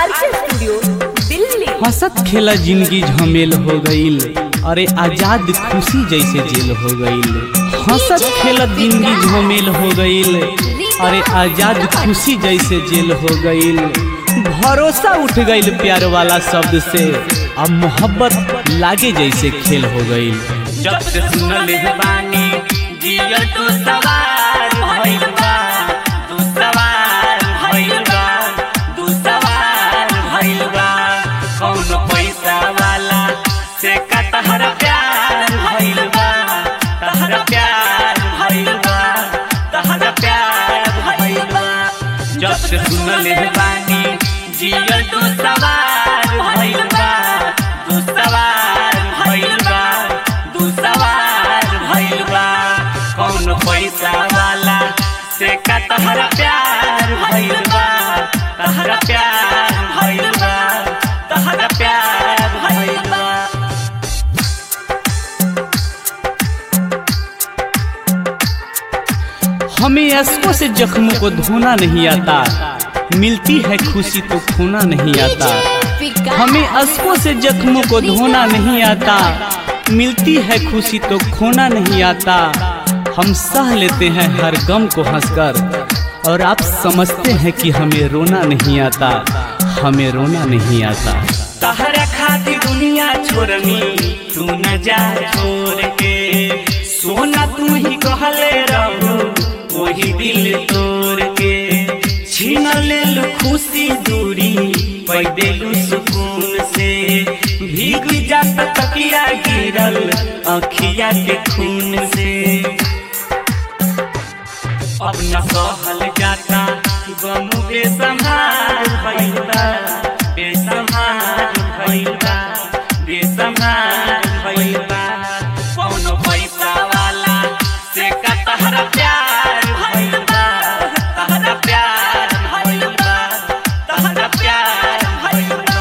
RK studio Delhi हंसत खेला जिंदगी झमेल हो गईल अरे आजाद खुशी जैसे जेल हो गईल हंसत खेलत जिंदगी झमेल हो गईल अरे आजाद खुशी जैसे जेल हो गईल भरोसा उठ गईल प्यार वाला शब्द से अब मोहब्बत लागे जैसे खेल हो गईल जब से सुनल बानी जिया तू सवार भइल बा तू सवार भइल बा तू सवार भइल बा कौन पैसा वाला से का तहरा प्यार भइल बा तहरा प्यार भइल बा तहरा प्यार भइल बा जब से सुनल बानी जिया तू सवार भइल बा तू सवार भइल बा तू सवार भइल बा कौन पैसा वाला से का तहरा प्यार भइल बा तहरा प्यार भइल बा तहरा प्यार भइल बा हमें अश्कों से जख्मों को धोना नहीं आता मिलती है खुशी तो खोना नहीं आता हमें अश्कों से जख्मों को धोना नहीं आता मिलती है खुशी तो खोना नहीं आता हम सह लेते हैं हर गम को हंसकर और आप समझते हैं कि हमें रोना नहीं आता हमें रोना नहीं आता तहरा खातिर दुनिया छोड़नी तू न जा छोड़ के सोना तू ही कहले रहो वही दिल तोड़ के छीन लेल खुशी दूरी पैदेलू सुकून से भीग जात तकिया गिरल अखिया के खून से अब न सहल जाता गम बेसंहार भइल बा बेसंहार भइल बा बेसंहार भइल बा कौनो पैसा वाला से का तहरा प्यार भइल बा तहरा प्यार भइल बा तहरा प्यार भइल बा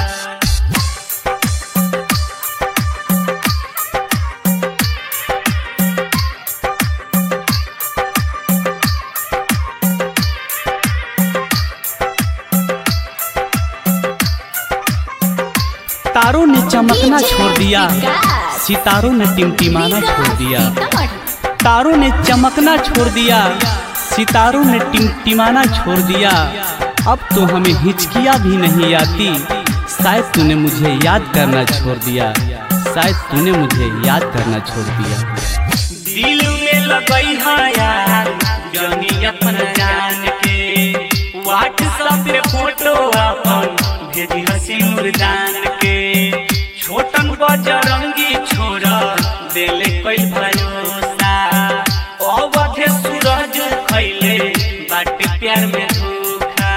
तारों ने चमकना छोड़ दिया सितारों ने टिमटिमाना छोड़ दिया तारों ने चमकना छोड़ दिया सितारों ने टिमटिमाना छोड़ दिया अब तो हमें हिचकिया भी नहीं आती शायद तूने मुझे याद करना छोड़ दिया शायद तूने मुझे याद करना छोड़ दिया दिल में लगई है यार जनी अपन जान के व्हाट्सएप पे फोटो अपन भेजी हसीनुर जान के छोटन बजरंगी छोरा देले कोई भरोसा अवधे सूरज खैले बाट प्यार में धोखा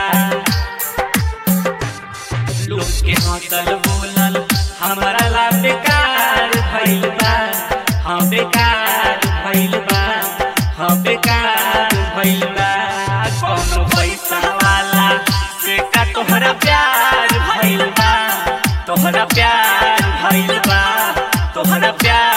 लोग के हंसल बोलल हमारा ला बेकार भइल बा हाँ बेकार भइल बा हाँ बेकार भइल बा कौनो पैसा वाला से का तोहरा प्यार भइल बा तोहरा प्यार भइल बा तोहरा प्यार